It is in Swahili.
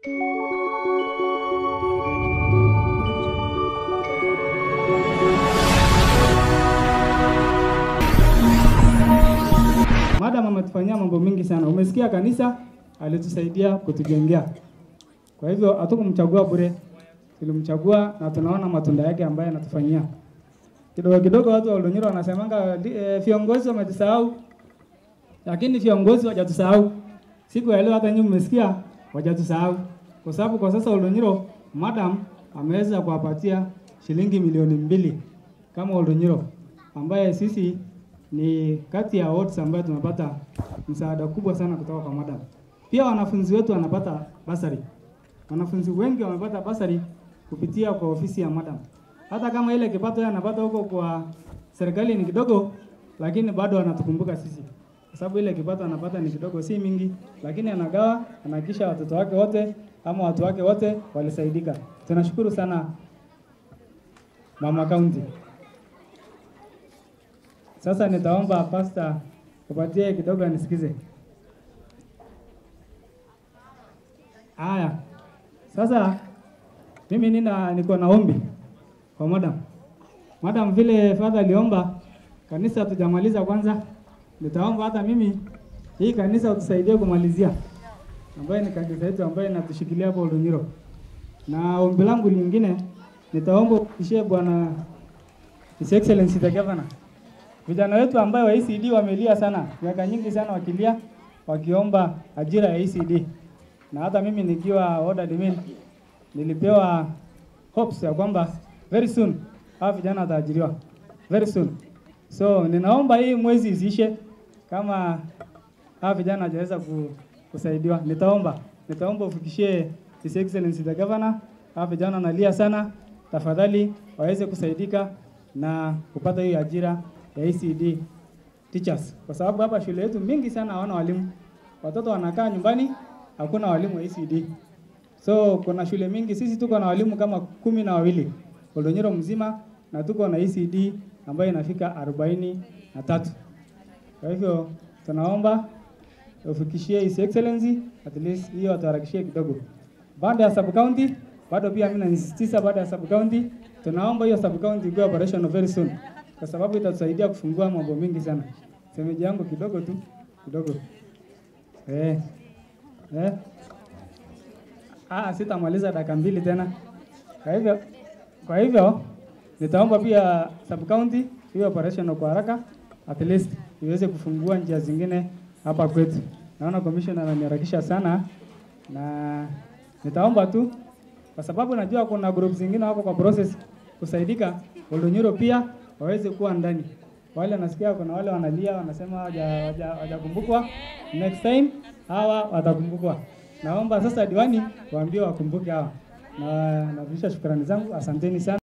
Madam ametufanyia mambo mingi sana. Umesikia kanisa alitusaidia kutujengea. Kwa hivyo hatukumchagua bure, tulimchagua na tunaona matunda yake ambayo anatufanyia. Kidogo kidogo watu wa Oldonyoro wanasemanga eh, viongozi wametusahau, lakini viongozi hawajatusahau. Siku ya leo hata nyinyi mmesikia hawajatusahau, kwa sababu kwa sasa Oldonyoro madam ameweza kuwapatia shilingi milioni mbili kama Oldonyoro, ambaye sisi ni kati ya wards ambayo tunapata msaada kubwa sana kutoka kwa madam. Pia wanafunzi wetu wanapata basari. Wanafunzi wengi wamepata basari kupitia kwa ofisi ya madam. Hata kama ile kipato yeye anapata huko kwa serikali ni kidogo, lakini bado anatukumbuka sisi, kwa sababu ile kipato anapata ni kidogo, si mingi, lakini anagawa, anahakikisha watoto wake wote ama watu wake wote walisaidika. Tunashukuru sana mama county. Sasa nitaomba pasta upatie kidogo anisikize. Haya, sasa mimi nina niko na ombi kwa madam. Madam, vile father aliomba kanisa tujamaliza kwanza, nitaomba hata mimi hii kanisa utusaidie kumalizia, ambayo ni kanisa yetu ambayo inatushikilia hapo Oldonyiro. Na ombi langu lingine nitaomba ukishie bwana His Excellency the Governor vijana wetu ambayo wa ECD wamelia sana miaka nyingi sana wakilia wakiomba ajira ya ECD, na hata mimi nikiwa order admin nilipewa hopes ya kwamba very soon hawa vijana wataajiriwa very soon. So ninaomba hii mwezi isiishe kama hawa vijana hawajaweza ku, kusaidiwa. Nitaomba nitaomba ufikishie His Excellency the Governor, hawa vijana wanalia sana, tafadhali waweze kusaidika na kupata hiyo ajira ya ECD teachers, kwa sababu hapa shule yetu mingi sana hawana walimu. Watoto wanakaa nyumbani, hakuna walimu wa ECD. So kuna shule mingi, sisi tuko na walimu kama kumi na wawili Oldonyero mzima, na tuko na ECD ambayo inafika arobaini na tatu. Kwa hivyo tunaomba ufikishie His Excellency at least hiyo watuharakishie kidogo. Baada ya sub county, bado pia mimi nasisitiza, baada ya sub county tunaomba hiyo sub county iwe operational very soon kwa sababu itatusaidia kufungua mambo mingi sana. Semeji yangu kidogo tu kidogo. Eh. Eh. Ah, sitamaliza dakika mbili tena. Kwa hivyo kwa hivyo nitaomba pia sub county hiyo operational kwa haraka at least iweze kufungua njia zingine hapa kwetu. Naona commissioner ananiharakisha sana na nitaomba tu kwa sababu najua kuna group zingine wako kwa process kusaidika. Oldonyoro pia waweze kuwa ndani. Wale nasikia kuna wale wanalia wanasema hawajakumbukwa. Next time hawa watakumbukwa. Naomba sasa diwani waambie wakumbuke hawa. Na narudisha shukrani zangu, asanteni sana.